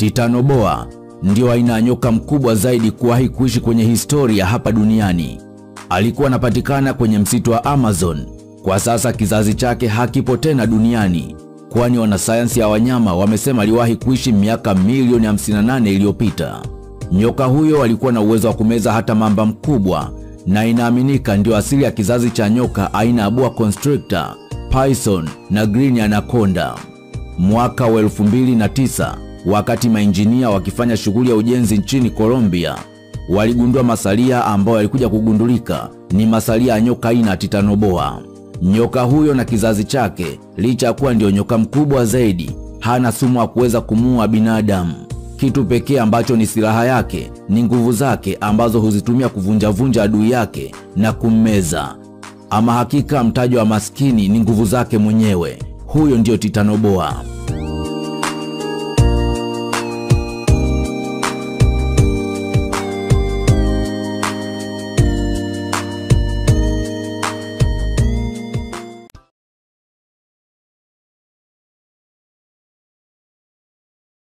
Titanoboa ndio aina ya nyoka mkubwa zaidi kuwahi kuishi kwenye historia hapa duniani. Alikuwa anapatikana kwenye msitu wa Amazon. Kwa sasa kizazi chake hakipo tena duniani, kwani wanasayansi ya wanyama wamesema aliwahi kuishi miaka milioni 58 iliyopita. Nyoka huyo alikuwa na uwezo wa kumeza hata mamba mkubwa na inaaminika ndio asili ya kizazi cha nyoka aina ya boa constrictor, python na green anaconda. Mwaka wa 2009 wakati mainjinia wakifanya shughuli ya ujenzi nchini Colombia waligundua masalia ambayo yalikuja kugundulika ni masalia ya nyoka aina ya titanoboa. Nyoka huyo na kizazi chake, licha ya kuwa ndio nyoka mkubwa zaidi, hana sumu wa kuweza kumuua binadamu. Kitu pekee ambacho ni silaha yake ni nguvu zake ambazo huzitumia kuvunjavunja adui yake na kummeza. Ama hakika mtajo wa maskini ni nguvu zake mwenyewe. Huyo ndiyo titanoboa.